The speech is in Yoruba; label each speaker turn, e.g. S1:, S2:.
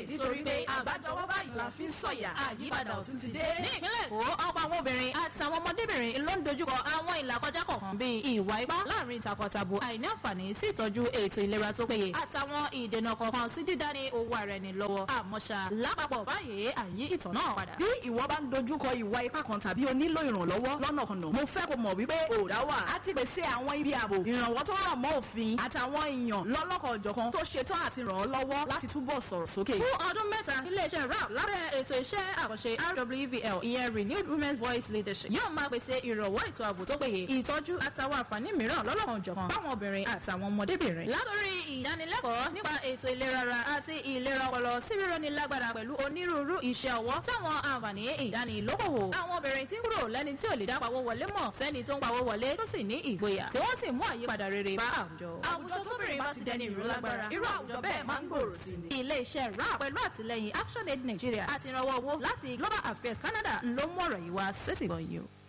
S1: nítorí pé àgbájọwọ́ báyìí la fi ń sọ̀yà àyípadà ọ̀tún ti dé.
S2: ní ìpínlẹ̀ èkó ọ̀pọ̀ àwọn obìnrin àtàwọn ọmọdébìnrin ló ń dojúkọ àwọn ìlàkọjá kọ̀ọ̀kan bíi ìwà ipá láàrin takọtabo àìní àǹfààní sí ìtọ́jú ètò ìlera tó péye àtàwọn ìdènà kọ̀ọ̀kan sí dídání owó ara ẹni lọ́wọ́ àmọ́ṣá lápapọ̀ báyìí àyí ìtàn náà padà.
S1: bí ìwọ bá ń dojúkọ ìwà ipá kan tàbí o nílò ìrànlọ́wọ́ lọ́nà kan náà mo fẹ́ kó mọ̀ wípé òòrá wà á ti pèsè àwọn ibi ààbò ìrànwọ́ tó rọ̀ mọ́ òfin àtàwọn èèyàn lọ́lọ́kọ̀ ọ̀jọ̀kan tó ṣetán àti ràn ọ́ lọ́wọ́ láti túbọ̀ sọ̀rọ̀ sókè.
S2: fún ọdún mẹ́ta iléeṣẹ́ rap lábẹ́ ètò iṣẹ́ àkànṣe rwvl ìyẹn renewed women's voice leadership yóò máa pèsè ìrànwọ́ ètò ààbò tó péye ìtọ́jú àtàwọn àǹfààní mìíràn lọ́lọ́kan ọ̀jọ̀kan fáwọn obìnrin àtàwọn ọmọdébìnrin. látòrí ìdánilẹ́kọ̀ọ́ nípa ètò ìlera ara àti ìlera ọpọlọ sí rírọ́ni lágbára pẹ̀lú onírúurú iṣẹ́ ọwọ́ táwọn àǹfààní ìdánilókòwò. àwọn obìnrin tí ń kúrò lẹ́ni tí ò lè dá pawó wọlé mọ̀ sẹ́ni tó ń pawó wọlé tó sì ní ìgboyà tí wọ́n sì mú àyípadà rere bá àwùjọ.
S1: àwùjọ tóbìnrin bá ti dẹni ìró lágbára irú àwùjọ bẹ́ẹ̀ máa ń gbòòrò sí ni.
S2: ilé-iṣẹ́ rap pẹ̀lú àtìlẹyìn action aid nigeria àti ìrànwọ́ owó láti global affairs canada ló mú ọ̀rọ̀ yìí wá sétìgbọ̀n yìí o.